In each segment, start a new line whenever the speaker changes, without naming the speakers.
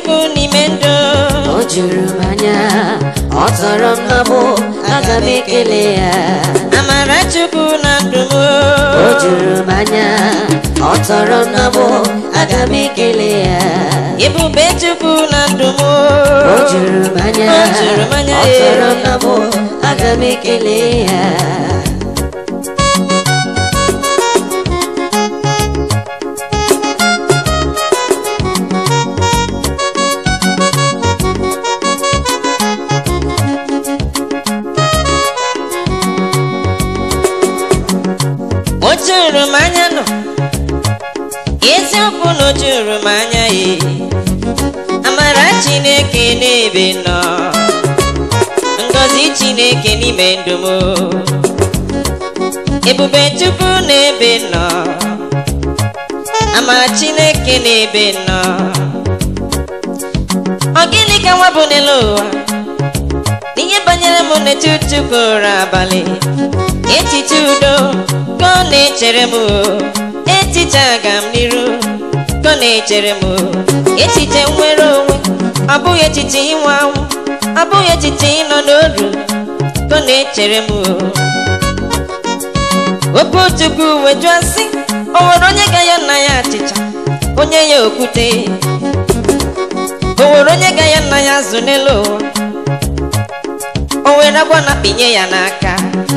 chukwu n'ime ndụ
o juru m anya ọ tọrọ m n'ọbụ aga m ekele ya
amara chukwu na ndụ m
o juru m anya ọ tọrọ m n'ọbụ aga m ekele ya
ebube chukwu na ndụ m
o juru m anya
O juru m anya,
ọ tọrọ m
ee.
n'ọbụ aga m ekele ya
o juru m anya nọ eziokwu na o juru m anya ye amara chineke n'ebe nọ ngọzi chineke n'ime ndụ m ebube chukwu n'ebe nọ amara chineke n'ebe nọ ọ gịnị ka nwa bụ n'elu ụwa n'ihe banyere m n'etiti ụra abalị echiche udo ka ọ na-echere m o. echiche aga m n'iru ka ọ na-echere m o. echiche nwere onwe ọ bụghị echiche ịnwe anwụ ọ bụghị echiche ịnọ n'oru ka ọ na-echere m o. okwu chukwu wejụọ sị o nwere onye ga ya nna ya achịcha onye ya okwute o nwere onye ga ya nna ya azụ n'elu ụwa o were agwa na pinye ya n'aka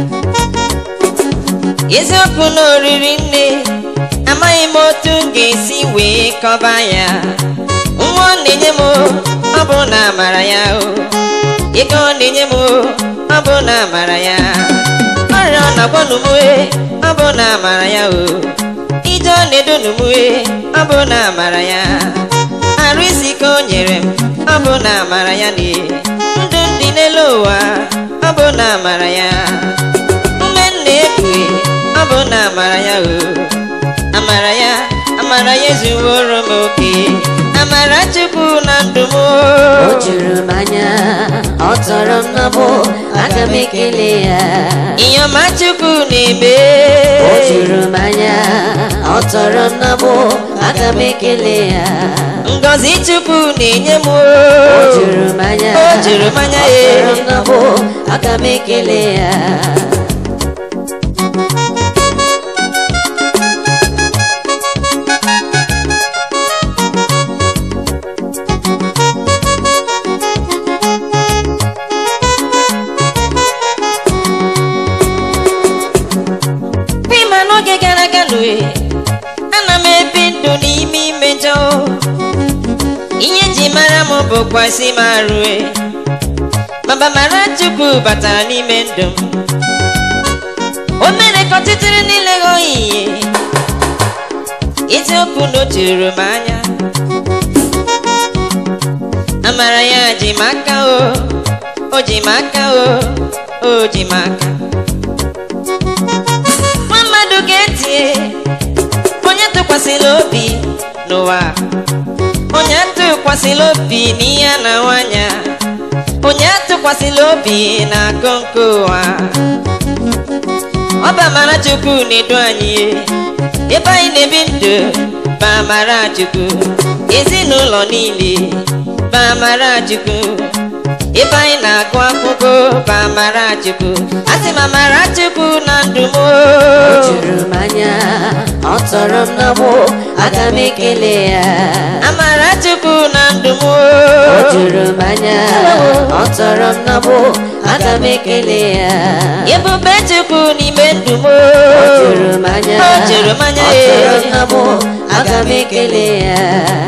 eziokwu na oriri nne amaghị m otu m ga-esi wee kọba ya nwa ọ na-enye m ọ bụ na amara ya o ego ọ na-enye m ọ bụ na amara ya ọrịa ọ na-agwanụ m e, ọ bụ na amara ya o ije ọ na-edunu m e, ọ bụ na amara ya arụ isi ike o nyere m ọ bụ na amara ya na ndụ ndị n'elu ụwa ọ bụ na amara ya ume m na-ekue ọ bụ na amara ya o amara ya amara ya ezuworo m oke amara chukwu na ndụ m
o juru m anya ọ tọrọ m n'ọbụ aga m ekele ya
ihe ọma chukwu na-eme
o juru m anya ọ tọrọ m n'ọbụ aga m ekele ya
ngọzi chukwu na-enye m
o juru m anya
O juru m anya,
ọ
ee.
tọrọ m n'ọbụ aga m ekele ya
Pima n'oge gara aga n'ue ana m ebi ndụ n'ime imejọ ihe ji mara m bụkwa si m arụe maba mara chukwu batara n'ime ndụ m o mere ka ọchịchịrị niile ghọọ ihe eziokwu na o juru m anya amara ya ji m aka o o ji m aka o o ji m aka nwa mmadụ ga-etie onye tụkwasịrị obi n'ụwa onye atụkwasịrị obi n'ihe na nwanya onye atụkwasịrị obi na akụ nke ụwa ọ bụ amara chukwu na-edu anyị ebe anyị na-ebi ndụ bụ amara chukwu ezinụlọ niile bụ amara chukwu ebe anyị na-agụ akwụkwọ bụ amara chukwu asị m amara chukwu na ndụ m
o juru m anya ọ tọrọ m n'ọbụ aga m ekele ya
amara chukwu na ndụ m
o juru m anya ọ tọrọ m n'ọbụ aga m ekele ya
ebube chukwu n'ime ndụ m
o juru m anya
O juru m anya,
ọ tọrọ m
ee.
n'ọbụ aga m ekele ya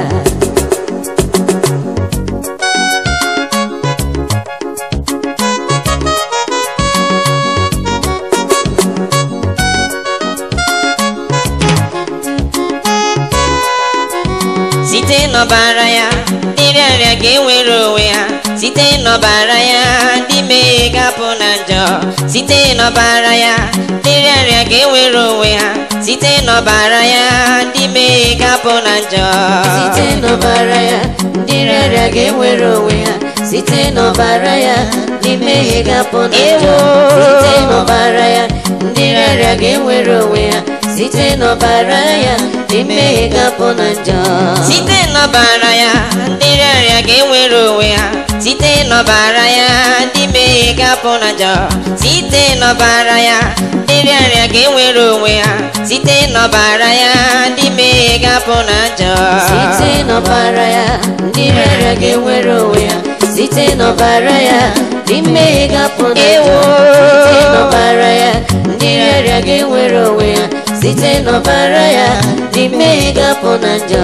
site n'ọbara ya ndị rịarịa ga-enwere onwe ha site n'ọbara ya ndị mmehie ga-apụ na njọ site n'ọbara ya ndị rịarịa ga-enwere onwe ha site n'ọbara ya ndị mmehie ga-apụ na njọ
site n'ọbara ya ndị rịarịa ga-enwere onwe ha site n'ọbara ya ndị mmehie ga-apụ na njọ
Ewo.
site n'ọbara ya ndị rịarịa ga-enwere onwe ha site site n'ọbara ya ndị mmehie ga-apụ na njọ
site n'ọbara ya ndị rịarịa ga-enwere onwe ha site n'ọbara ya ndị mmehie ga-apụ na njọ site n'ọbara ya ndị rịarịa ga-enwere onwe ha site n'ọbara ya ndị mmehie ga-apụ na njọ
site n'ọbara ya ndị rịarịa ga-enwere onwe ya site n'ọbara ya ndị mmehie ga-apụ na njọ
Ewo.
site n'ọbara ya ndị rịarịa ga-enwere onwe ya site n'ọbara ya ndị mmehie ga-apụ na njọ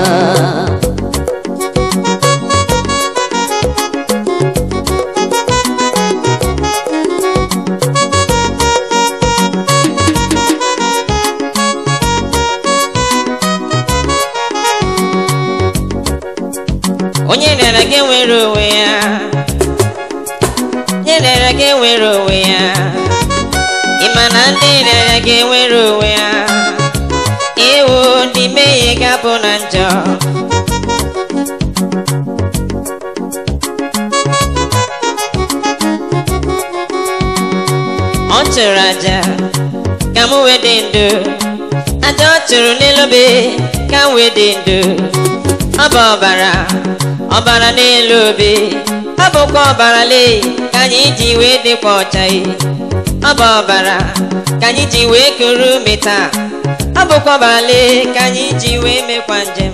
onye rịara ga-enwere onwe ya onye rịara ga-enwere onwe ya ịma na ndị rịara ga-enwere onwe ya ewo ndị mmehie ga-apụ na njọ ọ chụrụ aja ka m wee dị ndụ aja ọ chụrụ n'elu obe ka m wee dị ndụ ọ bụ ọbara ọbara n'elu obe ọ bụkwa ọbara lee ka anyị ji wee dịkwa ọcha ye. ọ bụ ọbara ka anyị ji wee kuru ume taa ọ bụkwa ọbara lee ka anyị ji wee mekwa njem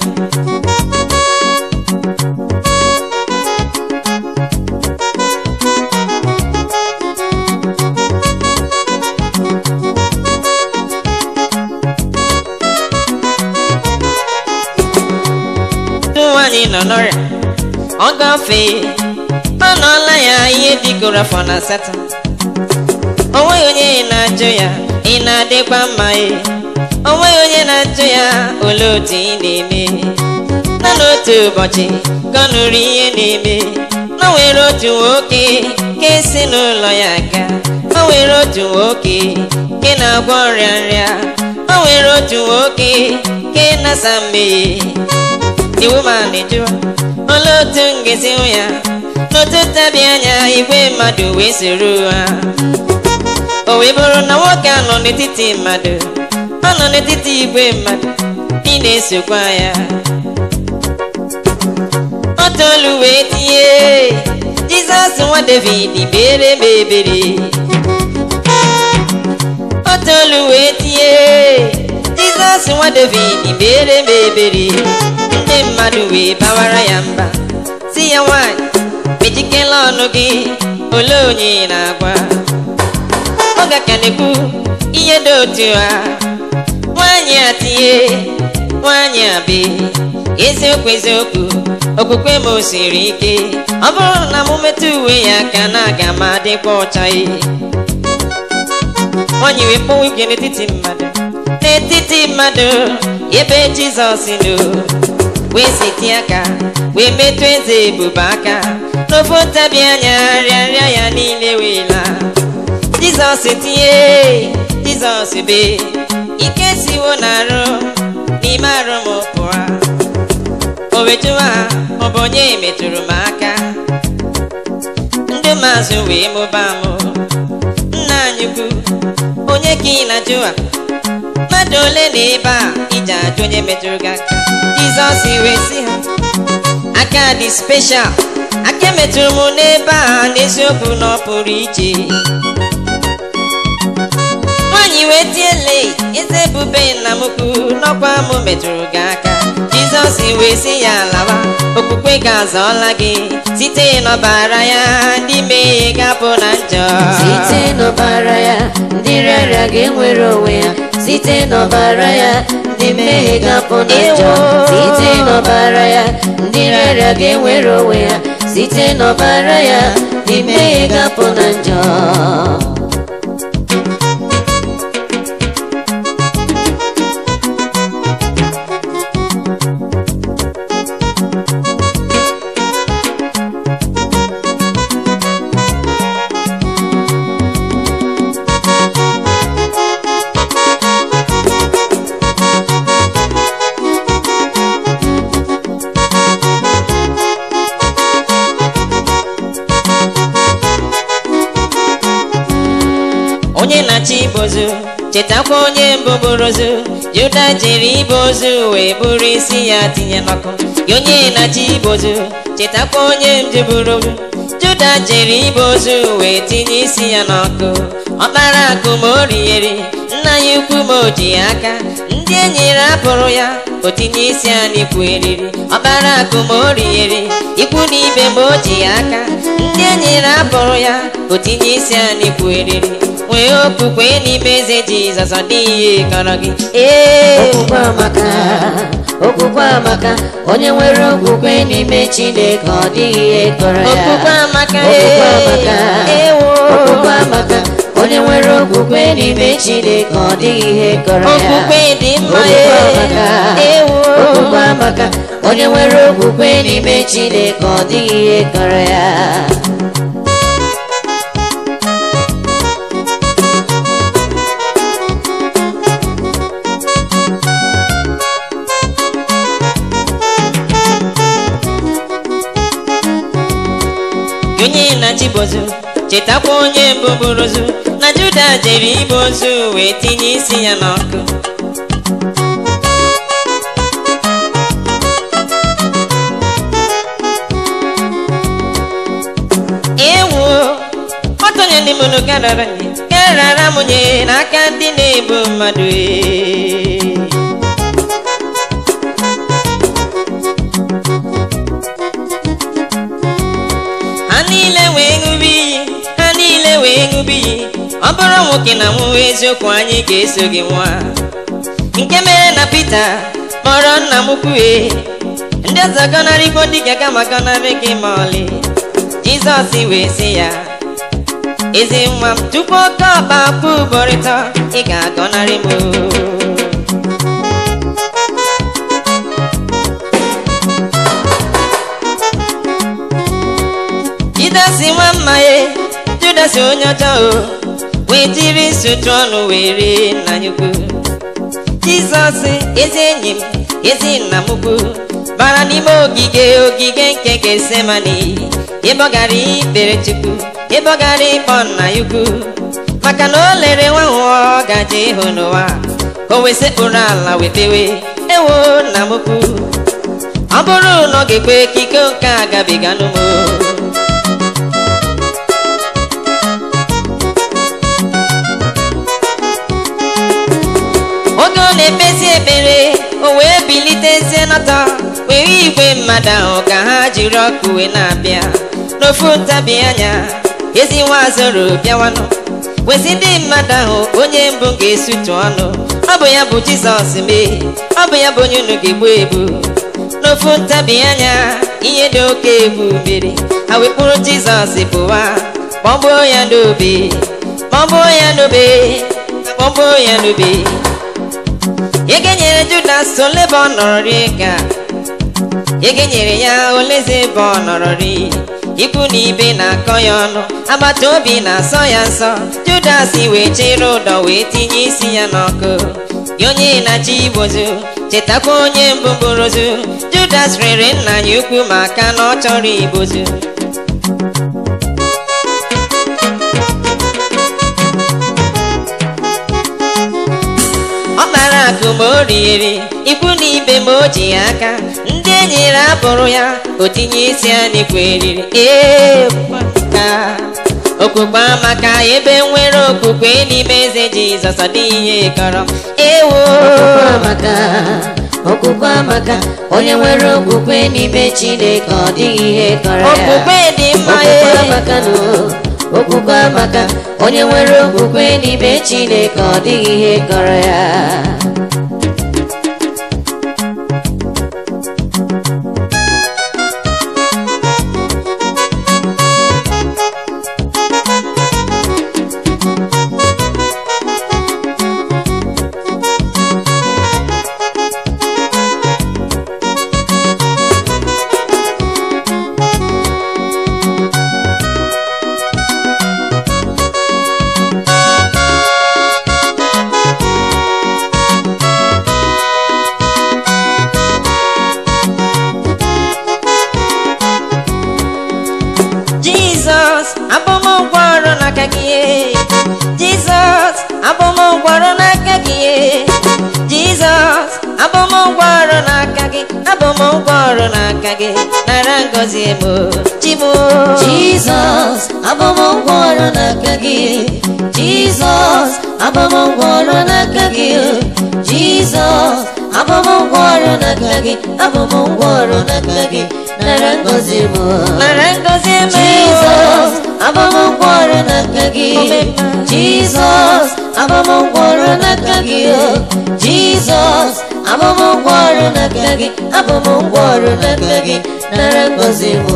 Otu nwaanyị nọ n'ọrịa ọ gafee ọ nọọla ya ihe dịgoro afọ na asatọ o nweghị onye na-ajụ ya ị na-adịkwa mma e o nweghị onye na-ajụ ya olee otu ị na-eme na n'otu ụbọchị ka ọ nụrụ ihe na-eme na o nwere otu nwoke ka esi n'ụlọ ya ga o nwere otu nwoke nke na-agwọ ọrịa nrịa o nwere otu nwoke nke na-asa mmehie the woman jụrụ olee otu m ga-esi hụ ya n'otu ntabi anya igwe mmadụ wee soro ha o wee bụrụ na nwoke a nọ n'etiti mmadụ ọ nọ n'etiti igwe mmadụ ndị na-esokwa ya ọ tolu wee tinye jizọs nwa david bere m ebere ọ tolu wee tinye jizọs nwa david bere m ebere ndị mmadụ wee bawara ya mba si ya nwanyị mejikela ọnụ gị olee onye ị na-agwa ọ ga-ekwu ihe dị otu a nwaanyị a tinye nwaanyị a be eziokwu eziokwu okwukwe m o siri ike ọ bụrụ na m metụ uwe ya aka na aga m adịkwa ọcha ihe nwaanyị wee kpọwa igwe n'etiti mmadụ n'etiti mmadụ ebe jizọs nọ wee siti aka wee metụ eze ebube aka n'ofe ntabi anya rịarịa ya niile wee laa jizọs tinye jizọs be ike siwo na-arụ n'ime arụ m pụọ o wetụwa ọ bụ onye metụrụ m aka ndị mazụ wee mụba m nna anyị ukwu onye ka ị na-ajụ a mmadụ ole na ebe a iji ajụ onye metụrụ gị aka jizọs wee sị ha aka dị speshal aka emetụrụ m n'ebe a n'eziokwu na ọ pụrụ iche nwaanyị wee tiele eze ebube nna m ukwu n'ọkwa m metụrụ gị aka jizọs wee sị ya lawa okwukwe ga-azọọla gị site n'ọbara ya ndị mmehie ga-apụ na njọ
site n'ọbara ya ndị rịarịa ga-enwere onwe ya site n'ọbara ya ndị mmehie ga-apụ na njọ
Ewo.
site n'ọbara ya ndị rịarịa ga-enwere onwe ya site n'ọbara ya ndị mmehie ga-apụ na njọ
onye na-achị ibozu chetakwa onye mbụ bụrụ ozu juda jiri ibe ozu wee buru isi ya tinye n'ọkụ gị onye na-achị ibe ozu chetakwa onye mbụ bụrụ ozu juda jiri ibe ozu wee tinye isi ya n'ọkụ ọkpara akụ ma o righeri nna ya ukwu ma o ji ya aka ndị enyi rapụrụ ya o tinye isi ya n'ikwu eriri ọkpara akụ ma o righeri ikwu na ibe ma o ji ya aka ndị enyi rapụrụ ya o tinye isi ya n'ikwu eriri nwee okwukwe n'ime eze jizọs ọ dịghị ihe kọrọ gị ee
okwukwe amaka okwukwe amaka onye nwere okwukwe n'ime chineke ọ dịghị ihe kọrọ ya
okwukwe amaka
okwukwe amaka
ewo
okwukwe amaka onye nwere okwukwe n'ime chineke ọ dịghị ihe kọrọ ya
okwukwe dị mma
okwukwe amaka
ewo
okwukwe amaka onye nwere okwukwe n'ime chineke ọ dịghị ihe kọrọ ya
Gị onye na-achị bozu chetakwa onye mbụ bụrụ ozu na juda jere ibe ozu wee tinye isi ya n'ọkụ ewu ọtọnye ndị mụnụ karara nye karara m nye n'aka ndị na-ebu mmadụ ee. ha niile wee ṅụba iyi ha niile wee ṅụba iyi ọ bụrụ nwoke na nwụwa eziokwu anyị ga-eso gị nwa nke mere na Pita kpọrọ nna m kwue ndị ọzọ gọnarịkwo dị ka gama gọnarị gị ma ọlị Jizọs wee sị ya ezi nwa m tupu oke ọkpa akpụ ụbọrịta ị ga-agọnarị m Judas nwa mma ya Judas onye ọjọọ o wee jiri nsụtụ ọnụ wee rie nna ya ukwu Jizọs ezi enyi m ezi nna m ukwu bara n'ime ogige ogige nke Getsemani ebe ọ gara ikpere Chukwu ebe ọ gara ịkpọ nna ya ukwu maka na o lere nwa nwa ọ gaje ịhụ n'ụwa o wee sekpụrụ ala wetewe ewo nna m ukwu ọ bụrụ na ọ ga-ekwe ka iko nke a gabiga n'ụmụ oge ọ na-ekpezi ekpere o wee bilitezie n'ọtọ were igwe mmadụ ahụ ka ha jiri ọkụ wee na-abịa n'ofu ntabi anya ezi nwa zoro bịawanụ wezi ndị mmadụ ahụ onye mbụ ga-esutu ọnụ ọ bụ ya bụ jizọs mee ọ bụ ya bụ onye unu ga-egbu egbu n'ofu ntabi anya ihe dị oke egwu mere ha wekpụrụ jizọs pụwa kpọgbuo ya n'obe kpọgbuo ya n'obe kpọgbuo ya n'obe ege nyere judas ole ebe ọ nọrọ rie ka ege nyere ya oleze ebe ọ nọrọ rie ikwu na ibe na-akọ ya ọnụ agbata obi na-asọ ya nsọ judas wee chere ụdọ wee tinye isi ya n'ọkụ gị onye na-achị igbozu chetakwa onye mbụ bụrụ ozu judas rere nna ya ukwu maka na ọ chọrọ igbozu ọ kpara akụ ma o righeri ikwu na ibe ma o ji ya aka ndị enyi rapụrụ ya o tinye isi ya n'ikwu eriri ee ka okwukwe amaka ebe nwere okwukwe n'ime eze jizọs ọ dịghị ihe kọrọ ewo
okwukwe amaka okwukwe amaka onye nwere okwukwe n'ime chineke ọ dịghị ihe kọrọ ya
okwukwe dị mma
okwukwe
ee.
amaka no okwukwe amaka onye nwere okwukwe n'ime chineke ọ dịghị ihe kọrọ ya
jizọs abụmụgwọ ọrụ n'aka gị jizọs abụmụgwọ ọrụ n'aka ụgwọ ọrụ n'aka gị abụ m ụgwọ ọrụ n'aka gị nara ngọzi m chimo
Jizọs abụmụgwọ ọrụ n'aka gị Jizọs abụmụgwọ ọrụ n'aka gị Jizọs abụmụgwọ ọrụ n'aka gị abụmụgwọ ọrụ n'aka gị nara ngọzi m
nara ngọzi m
Jizọs abụmụgwọ ọrụ n'aka gị Jizọs abụmụgwọ ọrụ n'aka gị Jizọs abụmụgwọ ọrụ n'aka gị abụmụgwọ ọrụ n'aka gị nara ngọzi m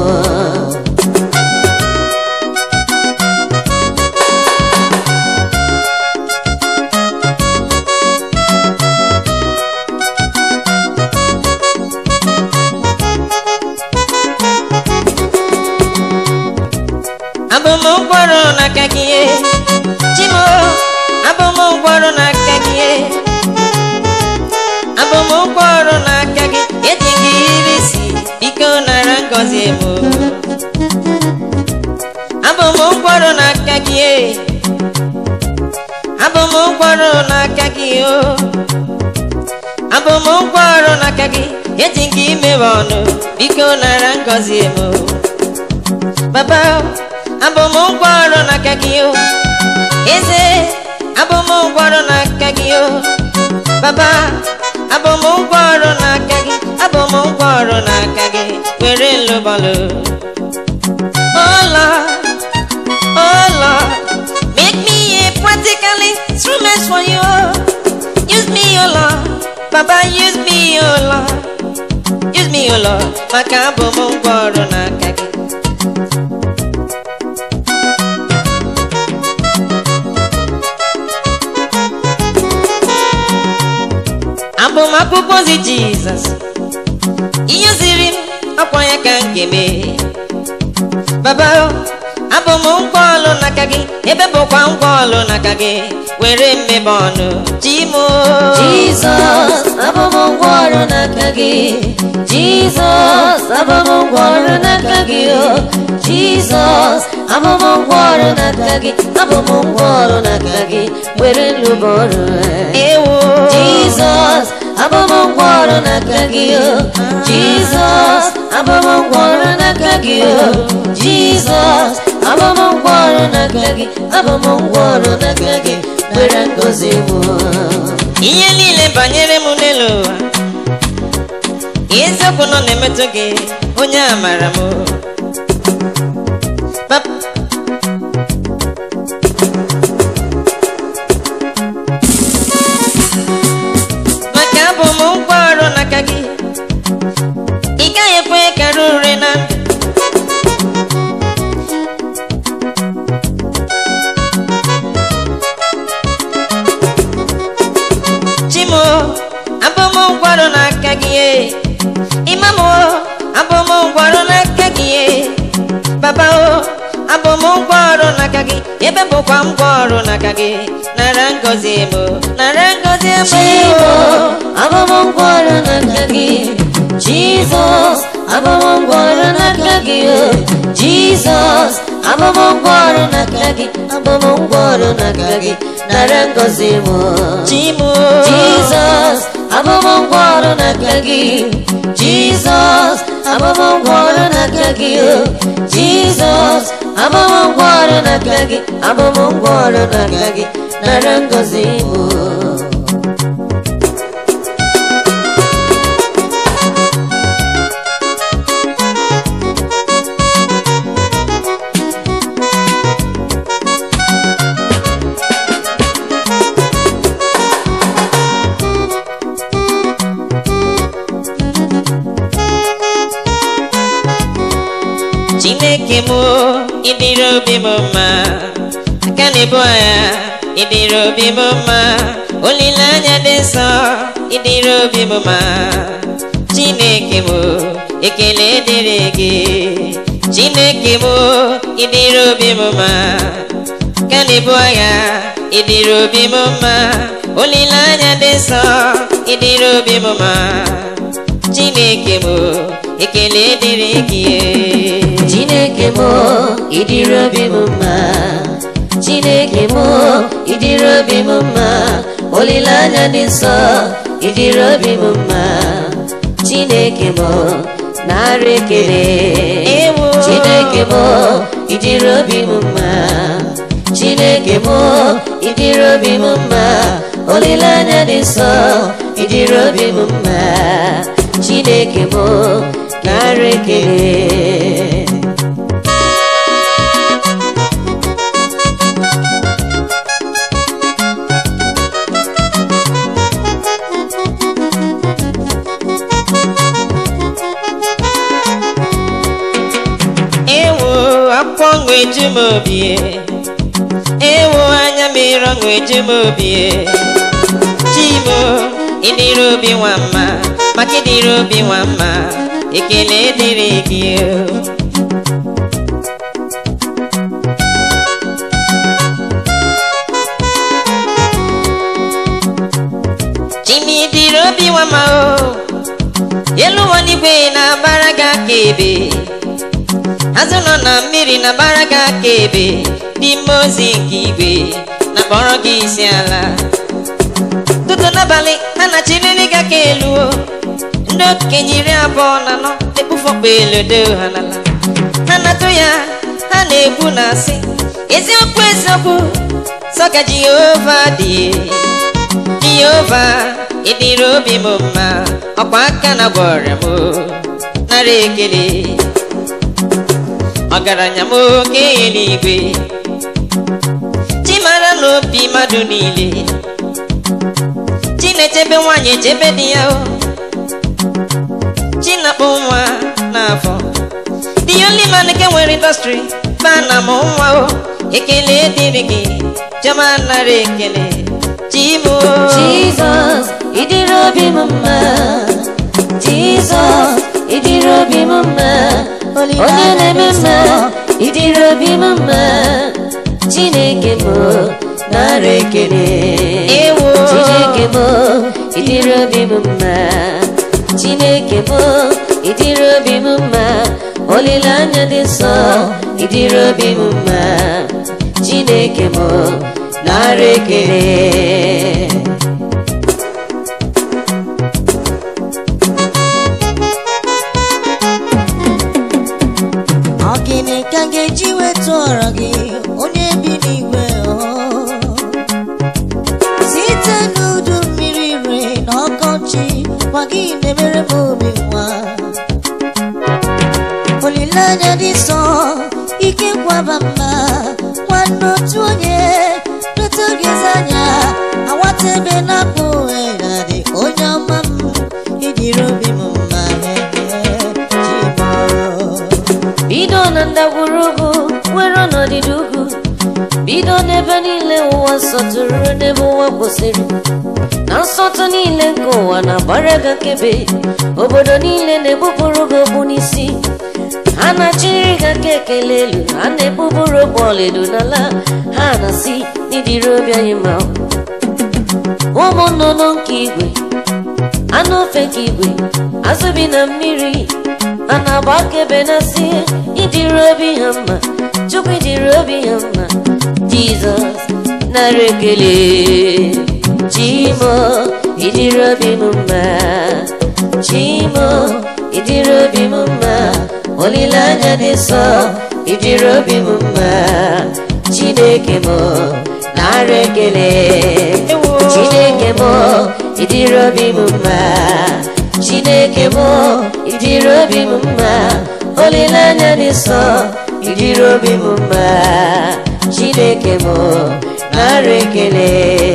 abụ m ụgwọ ọrụ n'aka gị chimo abụ m ụgwọ ọrụ n'aka gị abụ m ụgwọ ọrụ n'aka gị eji gị iri isi biko nara ngọzi m abụ m ụgwọ ọrụ n'aka gị abụ m ụgwọ ọrụ n'aka gị o abụ m ụgwọ ọrụ n'aka gị eji gị imewe ọnụ biko nara ngọzi m baba abụ m ụgwọ ọrụ n'aka gị o eze abụ m ụgwọ ọrụ n'aka gị o baba abụ m ụgwọ ọrụ n'aka gị abụ m ụgwọ ọrụ n'aka gị were lụbọlụ oh Lord oh Lord make me a practical instrument for you use me oh Lord baba use me oh Lord use me oh Lord maka abụ m ụgwọ ọrụ n'aka gị abụ m akwụkwọ ozi jizọs ihe ziri m akwa ya ka m ga-eme baba abụ m ngwa ọlụ n'aka gị ebe bụkwa ngwa ọlụ n'aka gị were mmebe ọnụ chimo
Jizọs abụmụgwọ ọrụ n'aka gị Jizọs abụmụgwọ ọrụ n'aka gị o Jizọs abụmụgwọ ọrụ n'aka gị abụmụgwọ ọrụ n'aka gị were nlụba ọrụ
ewo
Jizọs abụmụgwọ ọrụ n'aka gị o Jizọs abụmụgwọ ọrụ n'aka gị o Jizọs abụmụgwọ ọrụ n'aka gị abụmụgwọ ọrụ n'aka gị were ngozi mụ
ihe niile banyere m n'elu ụwa eziokwu nọ na-emetụ gị onye amara m Pap- maka abụ m ụgwọ ọrụ n'aka gị ị gaghị ekwe kara ure na ndụ chimo abụm ụgwọrụ n'aka gị e. imam o abụm ụgwọrụ n'aka gị e. baba o abụm ụgwọrụ n'aka gị ebe bụkwa ngwaọrụ n'aka gị nara ngọzi m nara ngọzi m
Chibo abụmụgwọ ọrụ n'aka gị Jizọs abụmụgwọ ọrụ n'aka gị o Jizọs abụmụgwọ ọrụ n'aka gị abụmụgwọ ọrụ n'aka gị nara ngọzi m
chimo
Jizọs abụmụgwọ ọrụ n'aka gị Jizọs abụmụgwọ ọrụ n'aka gị o Jizọs abụmụgwọ ọrụ n'aka gị abụmụgwọ ọrụ n'aka gị nara ngọzi m
chineke m ịdịrị obi m mma aka na-ebu agha ịdịrị obi m mma olileanya dị nsọ ịdịrị obi m mma chineke m ekele dịrị gị chineke m ịdịrị obi m mma aka na-ebu agha ịdịrị obi m mma olileanya dị nsọ ịdịrị obi m mma chineke m ekele dịrị gị
Chineke m ịdịrị obi m mma Chineke m ịdịrị obi m mma olileanya dị nsọ ịdịrị obi m mma chineke m narị ekele
Ewo.
chineke m ịdịrị obi m mma chineke m ịdịrị obi m mma olileanya dị nsọ ịdịrị obi m mma chineke m narị ekele
ewo akwụkwọ ọṅụ eju m obi ewo anya mmiri ọṅụ eju m obi chimo ịdịrị obi nwa mma maka ịdịrị obi nwa mma ekele dịrị gị o. chimi dịrị obi nwa mma o elu ụwa n'igwe na-agbara gị aka ebe azụ nọ na mmiri na-agbara gị aka ebe n'ime ozi nke igwe na-akpọrọ gị isi ala tụtụ n'abalị ha na-achịrịrị gị aka elu o ndị okenye iri abụọ na anọ na-ekpufọkpa elodo ha n'ala ha na-atụ ya ha na-ekwu na asị eziokwu eziokwu sọ ka jehova dị jehova ịdịrị obi m mma ọkwa aka na gwọrọ m nara ekele ọgaranya m oke eluigwe chimara n'obi mmadụ niile chinechebe nwanyị echebe di ya o chinakpụ nwa n'afọ the only man nke nwere indọstrị bana m nwa o ekele dịrị gị chioma nara ekele chimo
Jizọs ịdịrị obi m mma Jizọs ịdịrị obi m mma onye na-eme mma ịdịrị obi m mma Chineke m nara ekele
Ewo.
Chineke m ịdịrị obi m mma Chineke m ịdịrị obi m mma olileanya dị nsọ ịdịrị obi m mma Chineke m nara ekele
Ọ gịnị ka m ga-eji wetụọrọ gị onye bi n'igwe ọ? site n'udu mmiri ire na ọkọchị gwa gị na-emere m obi nwa olileanya dị nsọ ike kwaba mma nwanne otu onye leta gị eze anya awata ebe na-akpụ na dị onye ọma m ijiri obi m mma Chimo.
bido na ndagwurugwu nwere ọnọdịdị ugwu bido n'ebe niile ụwa nsọtụrụ n'ebe ụwa kwụsịrị na nsọtụ niile nke ụwa na-agbara gị nkebe obodo niile na-egbupụrụ gị okpu n'isi ha na-achịrị gị aka ekele elu ha na-egbupụrụ okpu ọlaedo n'ala ha na-asị n'ịdịrị obi anyị mma ụmụ nnụnụ nke igwe anụ ofe nke igwe azụ bi na mmiri a na-agba akaebe na si ịdịrị obi ha mma chukwu ịdịrị obi ha mma jizọs nara ekele chimo ịdịrị obi m mma chimo ịdịrị obi m mma olileanya dị nsọ ịdịrị obi m mma chineke m nara ekele chineke m ịdịrị obi m mma chineke m ịdịrị obi m mma olileanya dị nsọ ịdịrị obi m mma chineke m nara ekele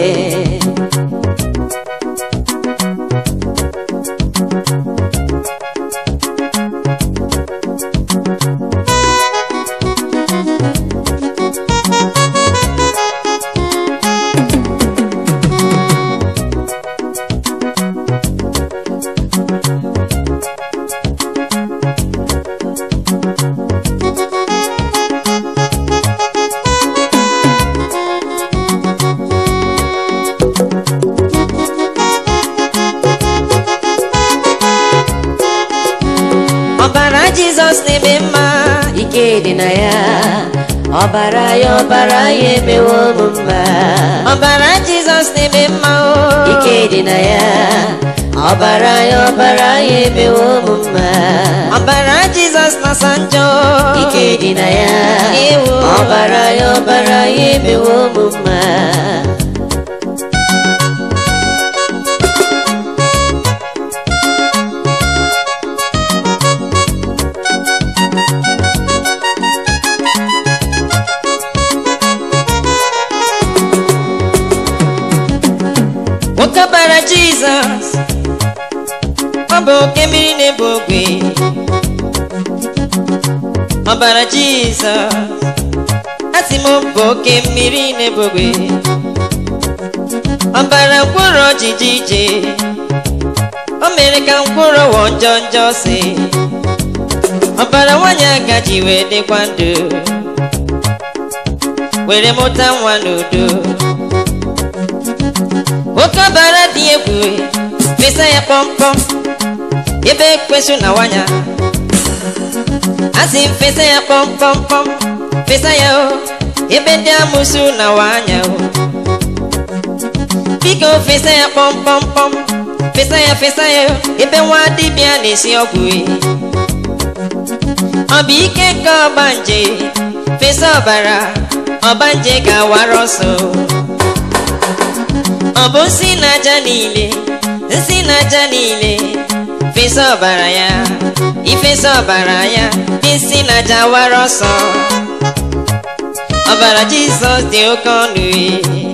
ọbara jizọs na-eme mma
ike dị na ya ọbara ya ọbara ya emewo m mma
ọbara jizọs na-eme mma o
ike dị na ya ọbara ya ọbara ya emewo m mma
ọbara jizọs na-asa njọ
ike dị na ya
Ewo.
ọbara ya ọbara ya emewo m mma
nwoke ọbara jizọs ọ bụ oke mmiri na-ebu ogwe ọbara jizọs asị m bụ oke mmiri na-ebu ogwe ọbara mkpụrụ ojiji ije o mere ka mkpụrụ wọ njọ njọ si ọbara nwanyị agaji wee dịkwa ndụ were mụta nwa n'udo nwoke ọbara dị egwu fesa ya pọmpọm ebe ekwesu na nwanya asị m fesa ya pọmpọmpọm fesa ya o ebe ndị amụsụ na nwanya o biko fesa ya pọmpọmpọm fesa ya fesa ya o ebe nwa dibịa na-esi ọgwụ e. ọ bụ ike nke ọgbanje fesa ọbara ọgbanje ga-awara ọsọ ọ bụ nsị na aja niile nsị na aja niile fesa ọbara ya ifesa ọbara ya dị nsị na aja wara ọsọ ọbara jizọs dị oke ọnụ e.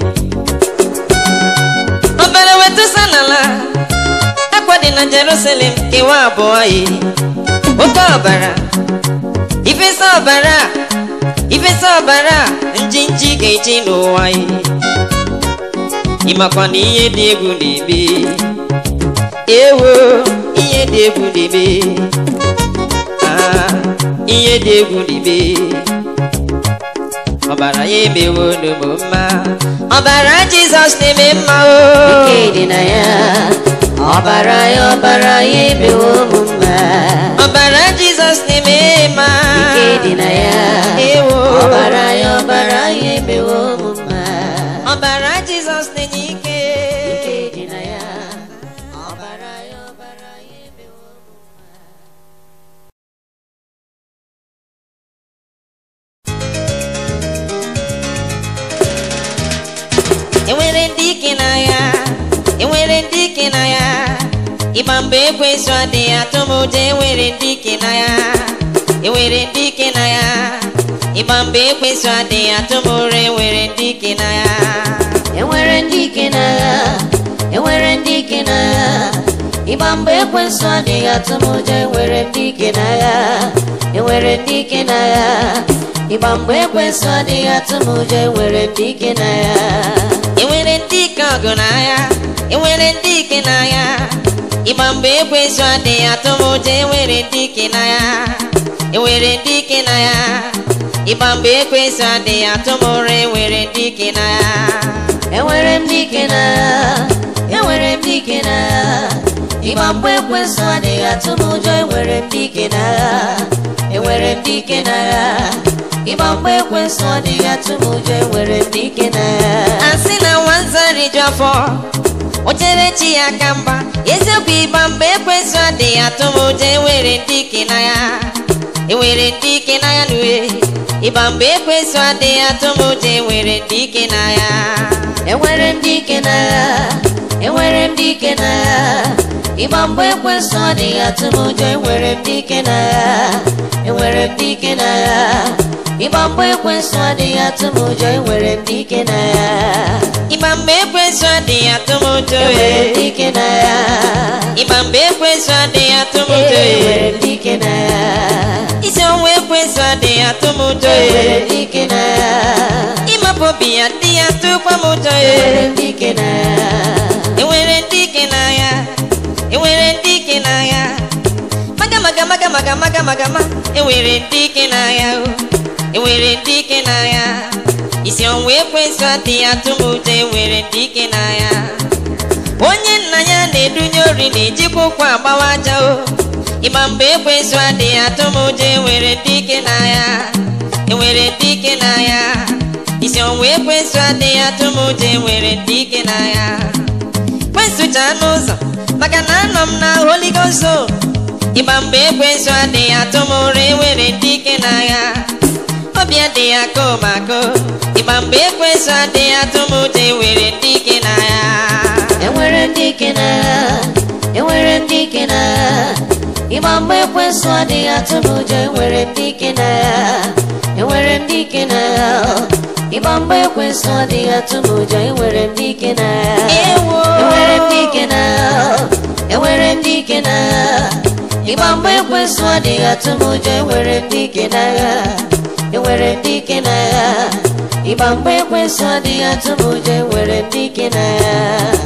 ọbara wetụsa n'ala akwa dị na jerusalem kewa abụọ e oke ọbara ifesa ọbara ifesa ọbara njinji ga-eji n'ụwa e ịmakwa na ihe dị egwu na-eme ewo ihe dị egwu na-eme Ah, ihe dị egwu na-eme ọbara ya emewo n'ụmụ mma ọbara jizọs na-eme mma o
ike dị na ya ọbara ya ọbara ya emewo m mma
ọbara jizọs na-eme mma
ike dị na ya
ewo
ọbara ya ọbara ya emewo m mma
ọbara jizọs na-enye ike
ike dị na ya ọbara ya ọbara ya emewo m
enwere ndị ike n'agha enwere ndị ike n'agha ịgba mgbe ekwensu adịghị atụ m ụjọ enwere ndị ike n'agha enwere ndị ike n'agha ịgba mgbe ekwensu adịghị atụ m ụra enwere ndị ike n'agha
enwere ndị ike n'agha enwere ndị ike n'agha ịgba mgbe ekwensu adịghị atụ m ụjọ enwere ndị ike n'agha enwere ndị ike n'agha ịgba mgbe ekwensu adịghị atụ m ụjọ enwere ndị ike n'agha
enwere ndị ike ọgụ n'agha enwere ndị ike n'agha ịgba mgbe ekwensu adịghị atụ m ụjọ enwere ndị ike n'agha enwere ndị ike n'agha ịgba mgbe ekwensu adịghị atụ m ụra enwere ndị ike n'agha
enwere m dike n'agha enwere m dike n'agha ịgba mgbe ekwensu adịghị atụ m ụjọ enwere m dike n'agha enwere m dike n'agha ịgba mgbe ekwensu adịghị atụ m ụjọ enwere m dike n'agha
asị na nwanza riju afọ o chere chi ya aka mba eziokwu ịgba mgbe ekwensu adịghị atụ m ụjọ enwere ndị ike na ya enwere ndị ike na ya n'uwe ịgba mgbe ekwensu adịghị atụ m ụjọ enwere ndị ike na ya
enwere m dike n'agha enwere m dike n'agha ịgba mgbe ekwensu adịghị atụ m ụjọ enwere m dike n'agha enwere m dike n'agha ịgba mgbe ekwensu adịghị atụ m ụjọ enwere m dike n'agha
ịgba mgbe ekwensu adịghị atụ m ụjọ
enwere m
ee.
dike n'agha
ịgba mgbe ekwensu adịghị atụ m ụjọ
enwere
ee.
m dike n'agha
isi ọnwa ekwensu adịghị atụ m ụjọ
enwere
ee.
m dike n'agha
ịmapụ obi ya ndị ya tụkwa m ụjọ
enwere
ee.
m dike n'agha
enwere ndị ike n'agha enwere ndị ike n'agha maga maga maga maga maga maga ma enwere ndị ike n'agha o enwere ndị ike n'agha isi ọnwa ekwensu adịghị atụ m ụjọ enwere ndị ike n'agha onye nna ya na-edunye ori na-ejikwa ụkwụ agbawa aja o ịgba mgbe ekwensu adịghị atụ m ụjọ enwere ndị ike n'agha enwere ndị ike n'agha isi ọnwa ekwensu adịghị atụ m ụjọ enwere ndị ike n'agha kwensucha n'ụzọ maka na m na Holy Ghost o. ịgba mgbe ekwensu adịghị atụ m ụra enwere ndị ike n'agha obi adịghị akọ m akọ ịgba mgbe ekwensu adịghị atụ m ụjọ enwere ndị ike n'agha
enwere ndị ike n'agha enwere ndị ike n'agha ịgba mgbe ekwensụ adịghị atụ m ụjọ enwere ndị ike n'agha enwere ndị ike n'agha ịgba mgbe ekwensụ adịghị atụ m ụjọ enwere ndị ike n'agha
Ewo.
enwere ndị ike n'agha enwere ndị ike n'agha ịgba mgbe ekwensụ adịghị atụ m ụjọ enwere ndị ike n'agha enwere ndị ike n'agha ịgba mgbe ekwensụ adịghị atụ m ụjọ enwere ndị ike n'agha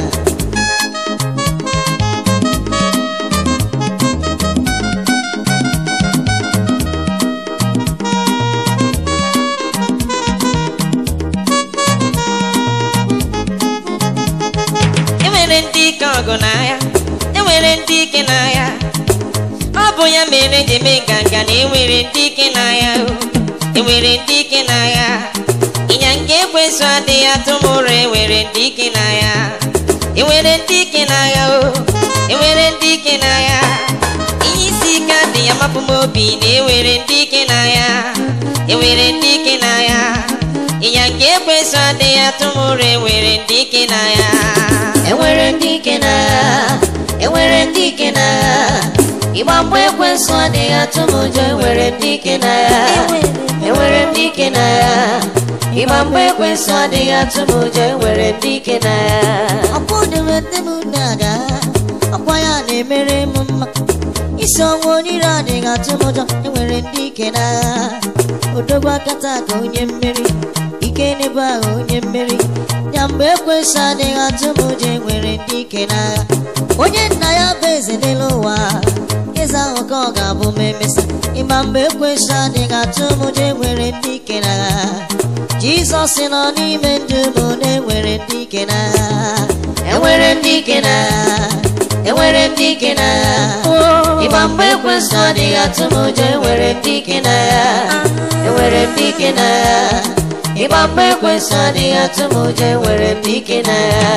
enwere ndị ike ọgụ n'agha enwere ndị ike n'agha ọ bụ ya mere ji eme nganga na enwere ndị ike n'agha o enwere ndị ike n'agha ịnya nke ekwensu adịghị atụ m ụra enwere ndị ike n'agha enwere ndị ike n'agha o enwere ndị ike n'agha ihe isi ike adịghị amapụ m obi na enwere ndị ike n'agha enwere ndị ike n'agha ịnya nke ekwensu adịghị atụ m ụra enwere ndị ike n'agha
enwere ndị ike n'agha enwere ndị ike n'agha ịgba mgbe ekwensụ adịghị atụ m ụjọ enwere ndị ike n'agha enwere ndị ike n'agha ịgba mgbe ekwensụ adịghị atụ m ụjọ enwere ndị ike n'agha
ọkwa odewete m na-aga ọkwa ya na-emere m mma isi ọnwa onire adịghị atụ m ụjọ enwere ndị ike n'agha odogwu akata ka onye mmeri ike n'ebe ahụ onye mmeri ya mgbe ekwesị adịghị atụ m ụjọ enwere ndị ike n'agha onye nna ya bụ eze n'elu ụwa eze ahụ ka ọ ga-abụ ma emesa ịma mgbe ekwesị adịghị atụ m ụjọ enwere ndị ike n'agha jizọs nọ n'ime ndụ m na-enwere ndị ike n'agha
enwere ndị ike n'agha enwere ndị ike n'agha ịgba mgbe ekwensụ adịghị atụ m ụjọ enwere ndị ike n'agha enwere ndị ike n'agha ịgba mgbe ekwensụ adịghị atụ m ụjọ enwere ndị ike n'agha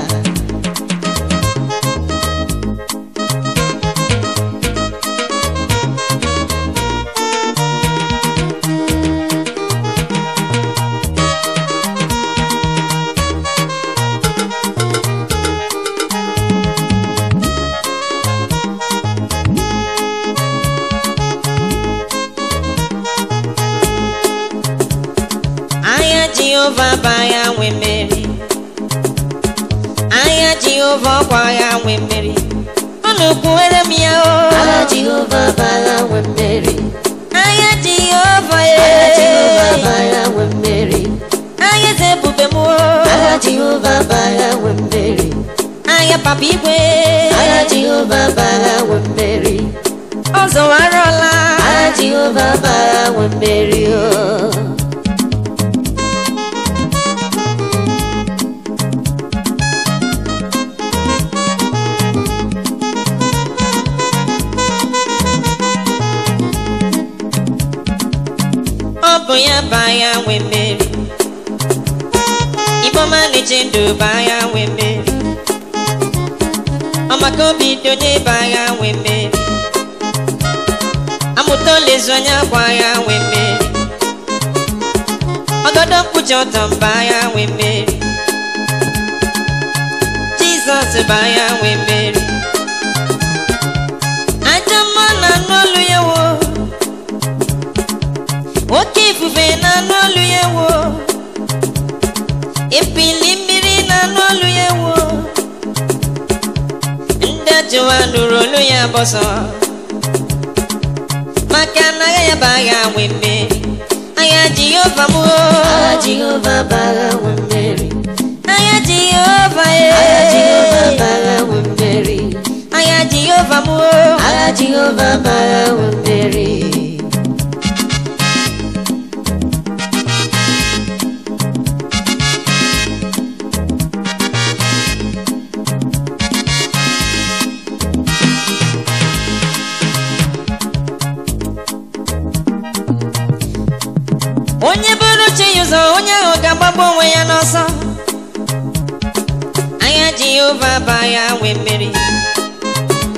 Agha Jehova bụ agha nwe mmeri agha Jehova ọkwa agha nwe mmeri unu kwuwere m ya o
agha jehova bụ agha nwe mmeri
agha Jehova
agha jehova bụ
e
agha nwe mmeri
agha eze ebube m o
agha jehova bụ agha nwe mmeri
agha papa igwe
agha jehova bụ agha nwe mmeri
ọ zọwarọla
agha jehova bụ agha nwe mmeri o
ọ bụ ya bụ agha nwe mmeri Igbo ma na-eche ndụ bụ agha nwe mmeri ọmaka obi dị onye bụ agha nwe mmeri amụta olezu anya bụ agha nwe mmeri ọgọdọ mkpuchi ọtọ bụ agha nwe mmeri Jizọs bụ agha nwe mmeri ajọ mma na anụ olu ya wo oke ifufe na-anụ olu ya wo epili mmiri na-anụ olu ya wo ndị ajụwa nụrụ olu ya bọsọ maka na agha ya bụ agha nwe mmeri agha jehova m o.
agha jehova bụ agha nwe mmeri
agha jehova
agha jehova bụ
e
agha nwe mmeri
agha jehova m o.
agha jehova bụ agha nwe mmeri
onye bụrụ chi ya ụzọ onye ahụ ga-agbagbu onwe ya n'ọsọ agha jehova bụ agha nwe mmeri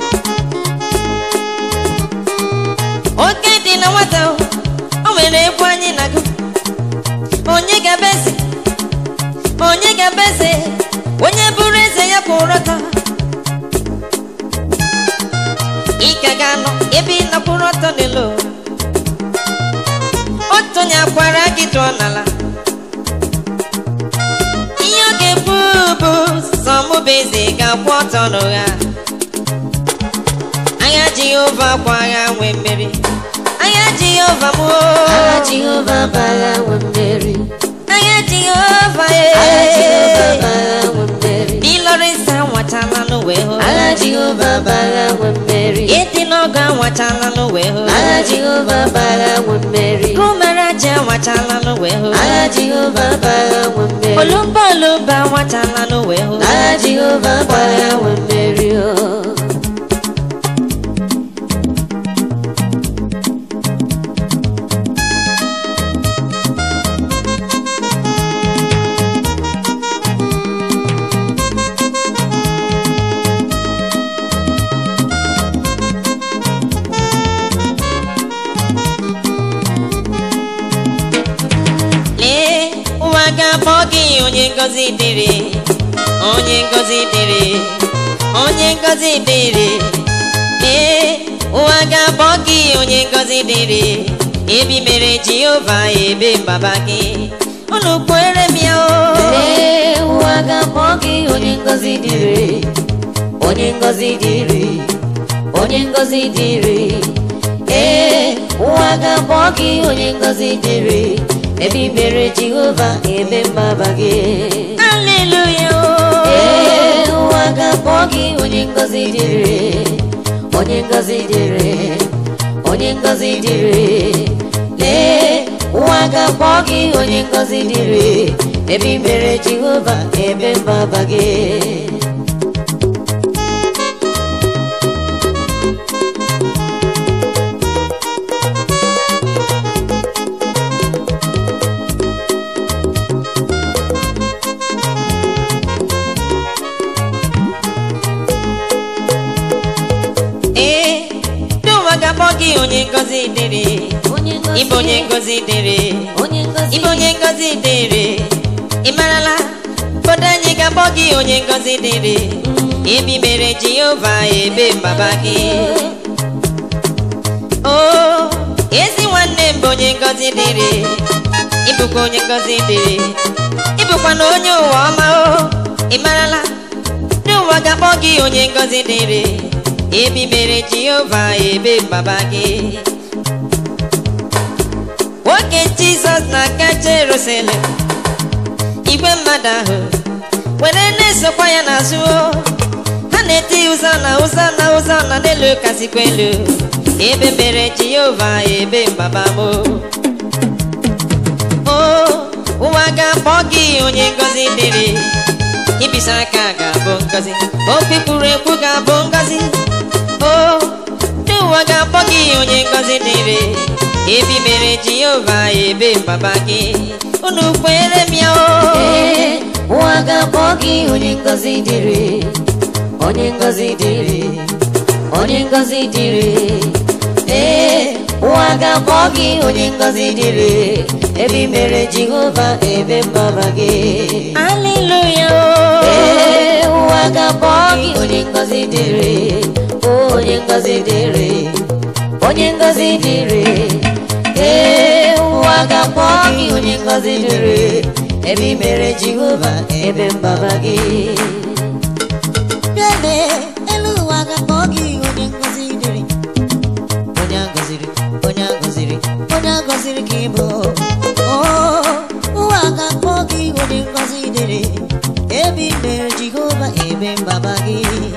ga-abụ eze onye bụrụ eze ya kwụrụ ọtọ ị ka ga-anọ ebe ị nọkwụrụ ọtọ n'elu otu onye akwara gị tụọ n'ala ihe ọ ga-ekwu bụ sọ mụ bụ eze ga-akwụ ọtọ n'ụgha agha jehova kwa agha nwee mmeri agha jehova mụ
Agha Jehova bụ agha nwe mmeri.
agha jehova
Agha Jehova bụ
ee
agha nwe mmeri.
ịlọrịsa nwachala n'uwe hụ
Agha Jehova bụ agha nwe mmeri.
ịdị n'ọgụ anwachala n'uwe hụ
Agha Jehova bụ agha nwe mmeri.
gụmere aja anwachala n'uwe hụ
Agha Jehova bụ agha nwe mmeri.
olumba olumba anwachala n'uwe hụ
Agha Jehova bụ agha nwe mmeri. oh.
lee ụwa ga-akpọ gị onye ngozi dịrị onye ngozi dịrị onye ngozi dịrị ee ụwa ga-akpọ gị onye ngozi dịrị ebi mere jehova ebe mbaba gị unu kwere m ya o
Lee, ụwa ga-akpọ gị onye ngọzi dịrị onye ngọzi dịrị onye ngọzi dịrị ee ụwa ga-akpọ gị onye ngọzi dịrị ebe i mere jehova ebe mgbaba gị
haleluya o
ee ụwa ga-akpọ gị onye ngọzi dịrị onye ngọzi dịrị onye ngọzi dịrị lee ụwa ga-akpọ gị onye ngọzi dịrị ebe i mere jehova ebe mgbaba gị
ee ndị ụwa ga-akpọ gị onye ngozi dịrị
onye ngọzi
ịbụ onye ngozi dịrị
onye ngọzi
ịbụ onye ngozi dịrị ị marala obodo anyị ga-akpọ gị onye ngozi dịrị ebi mere jehova ebe mbaba gị o ezi nwanne m bụ onye ngozi dịrị ịbụkwa onye ngozi dịrị ịbụkwa na onye ụwa ọma o ị marala ndị ụwa ga-akpọ gị onye ngozi dịrị ebi mere jehova ebe mbaba gị nwoke jizọs na-aga jerusalem igwe mmadụ ahụ were na-esokwa ya n'azụ o. ha na-eti ụzọ na ụzọ na ụzọ na n'elu kasịkwa elu ebe mere jehova ebe mbaba m o ụwa ga-akpọ gị onye ngozi dịrị ibisa aka ga-abụ ngozi okwu kwuru ekwu ga-abụ ngozi o ndị ụwa ga-akpọ gị onye ngozi dịrị ebi mere jehova ebe mbaba gị unu kwere m ya o
ee ụwa ga-akpọ gị onye ngọzi dịrị onye ngọzi dịrị onye ngọzi dịrị ee ụwa ga-akpọ gị onye ngọzi dịrị ebe i mere jehova ebe mgbaba gị
aleluya o
ee ụwa ga-akpọ gị onye ngọzi dịrị onye ngọzi dịrị onye ngọzi dịrị ee ụwa ga-akpọ gị onye ngọzi dịrị ebe i mere jehova ebe mgbaba gị
Bịale, elu ụwa ga-akpọ gị onye ngọzi dịrị onye a gọziri onye a gọziri onye a gọziri ka ị bụ Oo, ụwa ga-akpọ gị onye ngọzi dịrị ebe i mere jehova ebe mgbaba gị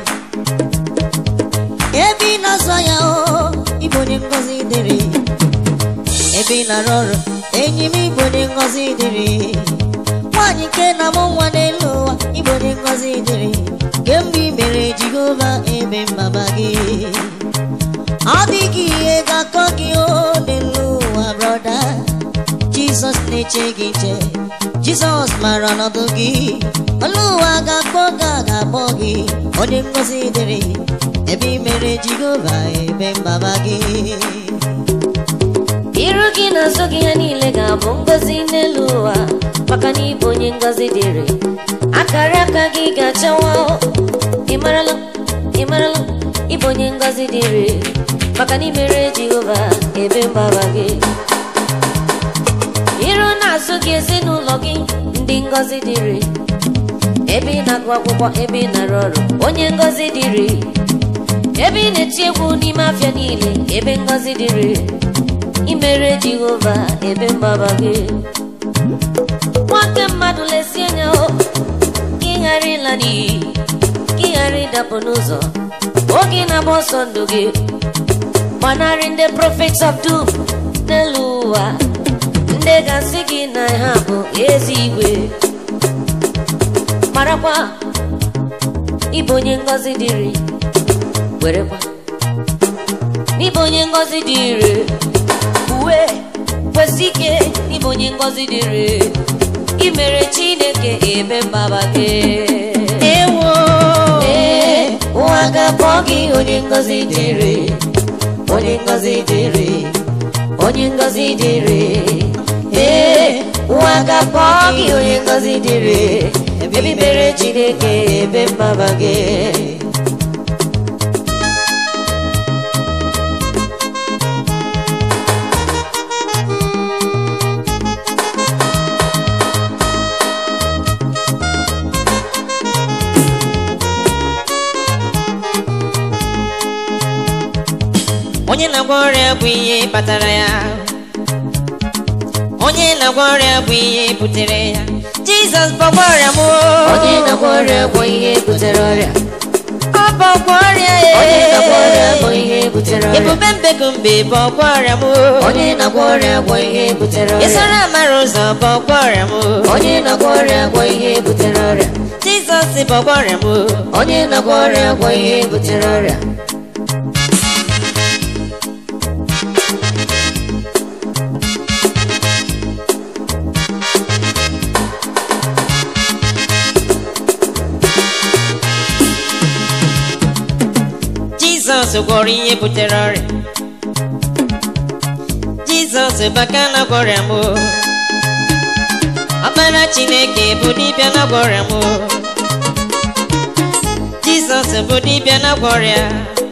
ebe ị na-azọ ya o ịbụ onye ngọzi dịrị ebe ị na-arụ ọrụ enyi m ịbụ onye ngọzi dịrị nwaanyị nke na-amụ nwa n'elu ụwa ịbụ onye ngọzi dịrị kemgbe i mere jehova ebe mgbaba gị ọ dịghị ihe ga-akọ gị o n'elu ụwa brọda jizọs na-eche gị nche jizọs mara ọnọdụ gị olu ụwa ga-akpọ gị a ga-akpọ gị onye ngọzi dịrị ebe i mere jehova ebe mgbaba gị
iru iru gị na azụ gị ha niile ga-abụ ngọzi n'elu ụwa maka na ịbụ onye ngọzi dịrị akara aka gị ga-achawa ịmarala ịmarala ịbụ onye ngọzi dịrị maka na imere jehova ebe mgbaba gị iru na azụ gị ezinụlọ gị ndị ngọzi dịrị ebe ị na-agụ akwụkwọ ebe ị na-arụ ọrụ onye ngọzi dịrị ebe ị na-eti egwu n'ime afịa niile ebe ngọzi dịrị imere jehova ebe mgbaba gị nwoke mmadụ lesie anya o ka ị ghara ịla n'iyi ka ị ghara ịdapụ n'ụzọ oge na-agba ọsọ ndụ gị gbanarị ndị prophets of doom n'elu ụwa ndị ga-asị gị na ha bụ ezi igwe marakwa ịbụ onye ngọzi dịrị werekwa n'ịbụ onye ngọzi dịrị uwe kwesị ike ịbụ onye ngọzi dịrị imere chineke ebe mgbaba gị
ewo
ee ụwa ga-akpọ gị onye ngọzi dịrị onye ngọzi dịrị onye ngọzi dịrị ee ụwa ga-akpọ gị onye ngọzi dịrị ebe imere chineke ebe mgbaba gị
onye na-agwọ ọrịa bụ ihe kpatara ya onye na-agwọ ọrịa bụ ihe butere ya jizọs bọgwa ọrịa m
onye na-agwọ ọrịa bụ ihe butere ọrịa
ọ bọgwa ọrịa
onye na-agwọ ọrịa bụ ihe butere ọrịa
ebube mbekumbe bọgwa ọrịa m
onye na-agwọ ọrịa bụ ihe butere ọrịa
ịsara amara ụzọ bọgwa ọrịa m
onye na-agwọ ọrịa bụ ihe butere ọrịa
jizọs bọgwa ọrịa m
onye na-agwọ ọrịa bụ ihe butere ọrịa
jizọs gwọrọ ihe butere ọrịa jizọs baka na gwọrịa m ọkpara chineke bụ dibịa na gwọrịa m jizọs bụ dibịa na gwọrịa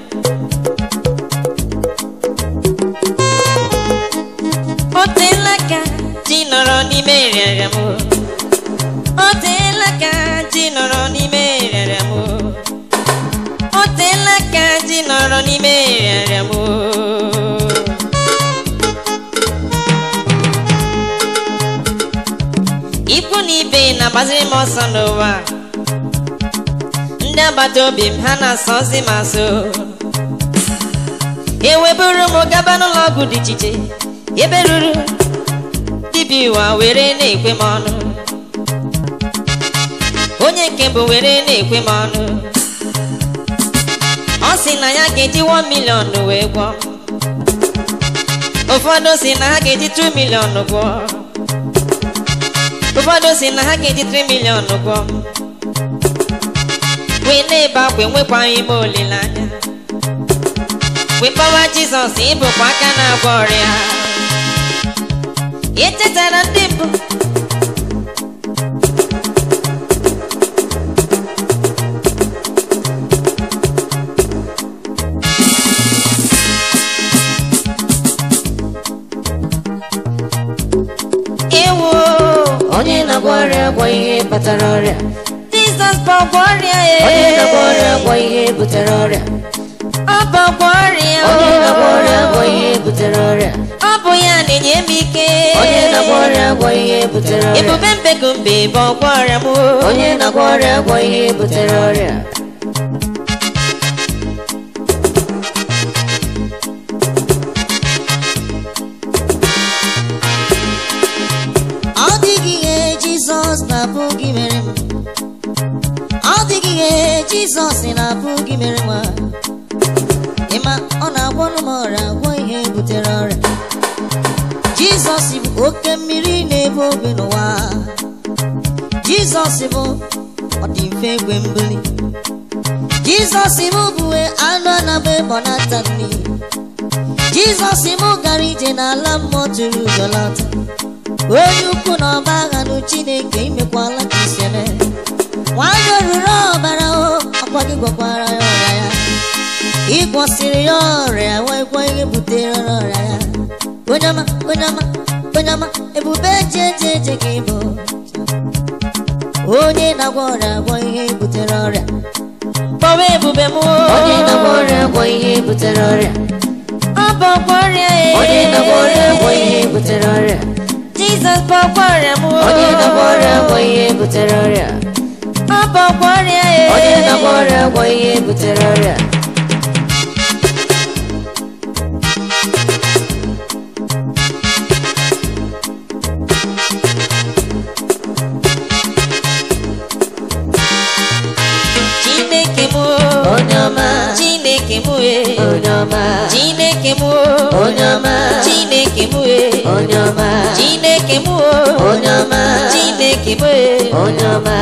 o teela ka ji nọrọ n'ime rịarịa m o teela ka ji nọrọ n'ime rịarịa m o teela ka ji nọrọ n'ime rịarịa m ikwu na ibe na-agbaziri m ọsọ n'ụwa ndị agbata obi m ha na-asọzi m asọ eweburu m gaba n'ụlọ ọgwụ dị iche iche ebe ruru dibịa ụwa were na-ekwe m ọnụ onye nke mbụ were na-ekwe m ọnụ ọ sị na ya ga-eji 1 million wee gwọ ụfọdụ si na ha ga-eji 2 million gwọ ụfọdụ si na ha ga-eji 3 million gwọ wee na-ebe akwa enwekwaghị ime olileanya wee kpọwa jizọs ịbụkwa aka na-agwọ ọrịa echetara ndị mbụ ewo
onye na-agwọ ọrịa bụ ihe kpatara ọrịa
jizọs bụ ọgwọ ọrịa
onye na-agwọ
ee
ọrịa bụ ihe butere ọrịa
ọ bụ ọgwọ ọrịa
onye
oo.
na-agwọ ọrịa bụ ihe butere ọrịa
ọ bụ ya na-enye m ike
onye na-agwọ ọrịa bụ ihe butere ọrịa
ebube mbekumbe bụ ọgwọ ọrịa m
onye na-agwọ ọrịa bụ ihe butere ọrịa
ọ dịghị ihe jizọs na-abụghị mere m ọ dịghị ihe jizọs na-abụghị mere nwa ịma ọ na-agwọnụ m ọrịa agwọ ihe butere ọrịa jizọs bụ oke mmiri na-ebu obe n'ụwa jizọs bụ ọ dị mfe egwe mbuli jizọs bụ bụwe anụ anagba ịbọ n'ata nri jizọs m gara ije n'ala mmụọ tụrụ ụjọ lọta onye ukwu na ọba agha nụ chineke imekwala ka isi eme nwanyị oruru ọbara o ọkwa gị gwakwara ya ọrịa ya ịgwọsịrị ya ọrịa nwekwa ihe butere ọrịa ya onye ọma onye ọma onye ọma ebube eji eji eje ka ịbụ onye na-agwọ ọrịa agwọ ihe butere ọrịa
kpọwa ebube m
onye na-agwọ ọrịa gwọ ihe butere ọrịa
ọ bụ ọgwọ ọrịa e
onye na-agwọ ọrịa gwọ ihe butere ọrịa
jizọs bụ ọgwọ ọrịa m
onye na-agwọ ọrịa gwọ ihe butere ọrịa
ọ bụ ọgwọ ọrịa e
onye na-agwọ ọrịa gwọ ihe butere ọrịa
chineke m
onye ọma
chineke m e
onye ọma
chineke m
onye ọma
chineke m e
onye ọma
chineke m
onye ọma
chineke m e
onye ọma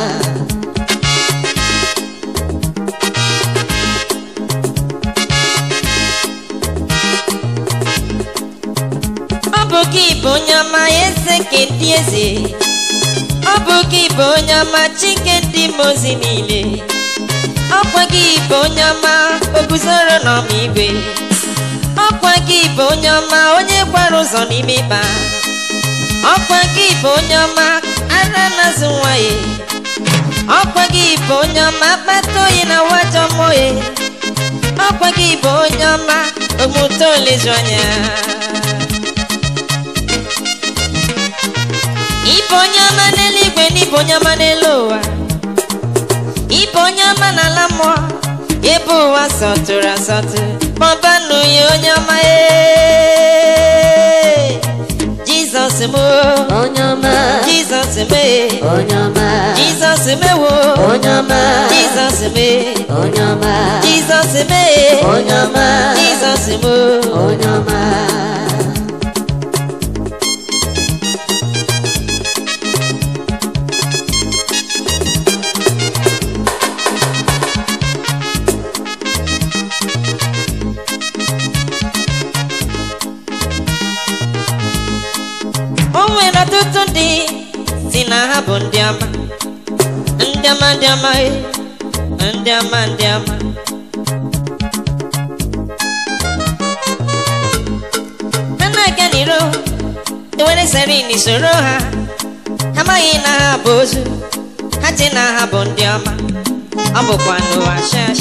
ọ bụ gị bụ onye ọma eze nke ndị eze ọ bụ gị bụ onye ọma chike ndị mozi niile ọkwa gị bụ onye ọma o guzoro n'ọma igwe ọkwa gị bụ onye ọma onye gbara ụzọ n'ime ịba ọkwa gị bụ onye ọma ara na-azụ nwa ya ọkwa gị bụ onye ọma akpata oyi na wajọ mmụọ ya ọkwa gị bụ onye ọma omume olezu anya Ibe onye ọma n'eluigwe na ibe onye ọma n'elu ụwa Ibe onye ọma n'ala mmụọ ebe ụwa sọtụrụ asọtụ kpọbanụ ya onye ọma ee Jizọs m o,
onye ọma
Jizọs mee
onye ọma
Jizọs mewo
onye ọma
Jizọs mee
onye ọma
Jizọs mee
onye ọma
Jizọs mo
onye ọma
o nwere ọtụtụ ndị si na ha bụ ndị ama ndị ama ndị ama e, ndị ama ndị ama ha na-aga n'iro ewere serin soro ha ha amaghị na ha bụ ozu ha che na ha bụ ndị ọma ọ bụkwa n'ụwa shashi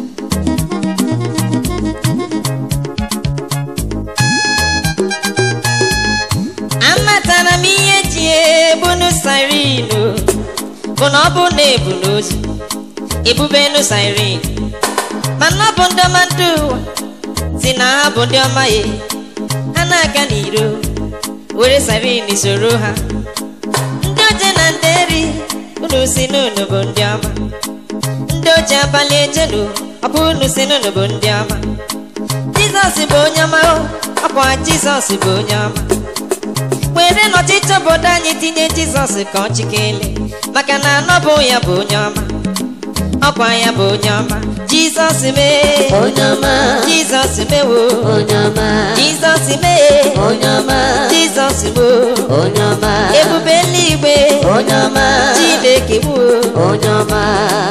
amatara m ihe ji ebunu sirinu bụ na ọ bụ na ebu n'ozu ebubenu sirin mana ọ bụ ndị ọma ndị ụwa si na ha bụ ndị ọma ya ha na-aga n'iro were sirin soro ha ndị oje na ndị eri unu si n'unu bụ ndị ọma ndị oji abalị ejenu ọ bụ unu si n'unu bụ ndị ọma jizọs bụ onye ọma o ọkwa jizọs bụ onye ọma were n'ọchịchị obodo anyị tinye jizọs ka ọ chikele maka na anọbụ ya bụ onye ọma ọkwa ya bụ onye ọma jizọs mee
onye ọma
jizọs mewo
onye ọma
jizọs mee
onye ọma
jizọs mo
onye ọma
ebube eluigwe
onye ọma
chineke mo
onye ọma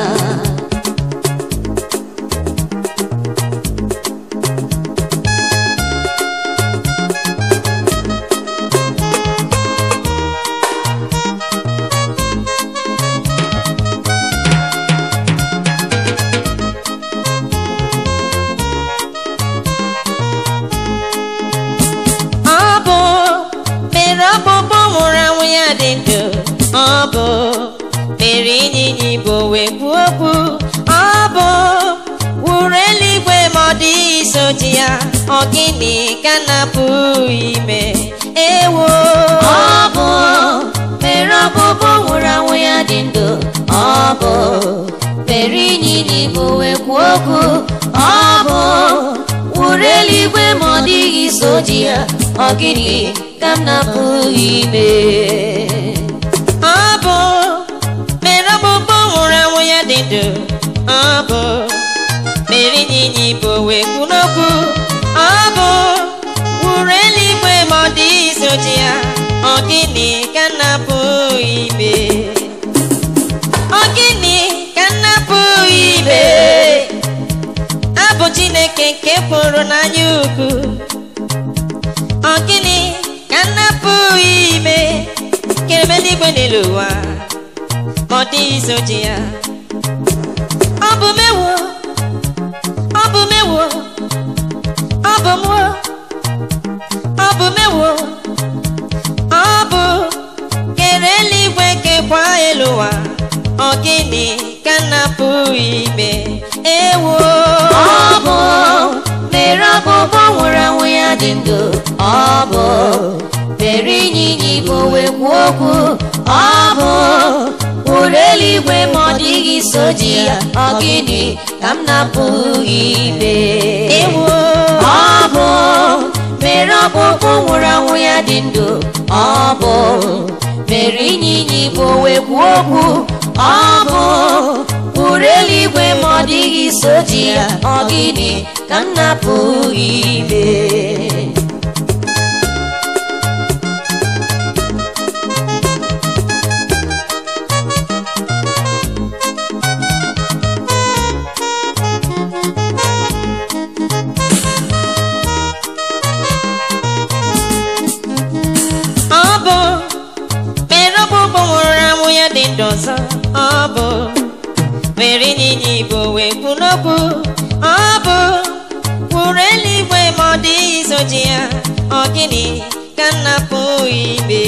ọ bụ mere ọkpụkpụ nwụrụ anwụ ya dị ndụ ọ bụ mere ịnyịnya ibu wee kwuo okwu ọ bụ wuru eluigwe ma ọ dị iso ji ya ọ gịnị ka na-apụ ime ewo
ọ bụ mere ọbụbụ nwụrụ anwụ ya dị ndụ ọ bụ mere ịnyịnya ibu wee kwuo okwu ọ bụ wuru eluigwe ma ọ dịghị so ji ya ọ gịnị ka m na-apụghị ime
ọ bụ mere ọkpụkpụ nwụrụ anwụ ya dị ndụ ọ bụ mere ịnyịnya ibu wee kwu n'okwu ọ bụ wuru eluigwe isoji ya ọ gịnị ka m na-apụghị ime ọ gịnị ka m na-apụghị ime abụ chineke nke pụrụ n'anya ukwu ọ gịnị ka m na-apụghị ime kereme n'igwe n'elu ụwa ma ọ dịghị isoji ya ọ bụ mewo ọ bụ mewo ọ bụ mụọ ọ bụ mewo ọ bụ kere eluigwe kekwa elu ụwa ọ gịnị ka m na-apụghị ime ewo
ọ bụ mere ọgbụgbọ nwụrụ anwụ ya dị ndụ ọ bụ mere ịnyịnya ibu wee kwuo okwu ọ bụ wụrụ eluigwe ma ọ dịghị soji ya ọ gịnị ka m na-apụghị ime
ewo
ọ bụ mere ọkpụkpụ nwụrụ anwụ ya dị ndụ ọ bụ mere ịnyịnya ibu wee kwuo okwu ọ bụ wụrụ eluigwe ma ọ dịghị soji ya ọ gịnị ka m na-apụghị ime
ọ bụ mere ọgbụgbọ nwụrụ anwụ ya dị ndụ ọzọ ọ bụ mere ịnyịnya ibu wee kwu n'okwu ọ bụ kwuru eluigwe ma ọ dịghị isoji ya ọ gịnị ka m na-apụghị ime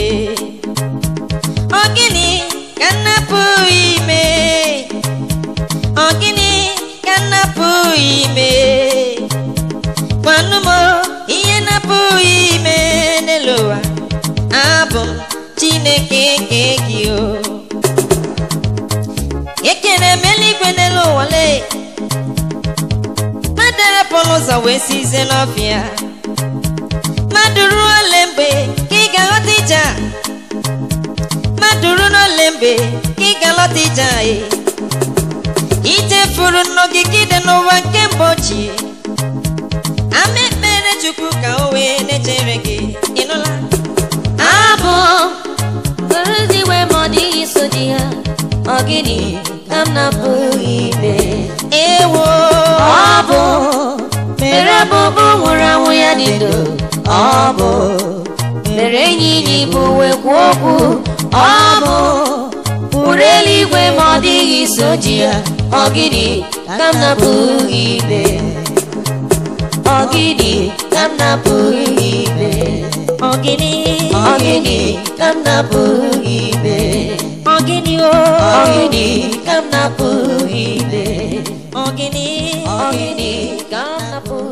ọ gịnị ka m na-apụghị ime ọ gịnị ka m na-apụghị ime gwanụ m ihe na-apụghị ime n'elu ụwa abụ m chineke nke gị o ekere m eluigwe n'elu ụwa lee mmadụ arapụrụ ụzọ wee sizie n'ọfịa mmadụ ruo ole mgbe ka ị ga-aghọta ije a mmadụ ruo n'ole mgbe ka ị ga-alọta ije a e ichefuru nnọgide n'ụwa nke mgbe ochie ama ekpere chukwu ka o wee na-echere gị ịnụla
abụ were eluigwe ma ọ dịghị soji ya ọ gịnị ka m na-apụghị ime
ewo
ọ bụ mere ọbụbụ nwụrụ anwụ ya dị ndụ ọ bụ mere ịnyịnya ibu wee kwuo okwu ọ bụ wụrụ eluigwe ma ọ dịghị soji ya ọ gịnị ka m na-apụghị ime ọ gịnị ka m na-apụghị ime
ọgịnị
ọ gịnị ka m na-apụghị ime
ọgịnị o
ọ gịnị ka m na-apụghị ime
ọgịnị
ọ gịnị ka m na-apụghị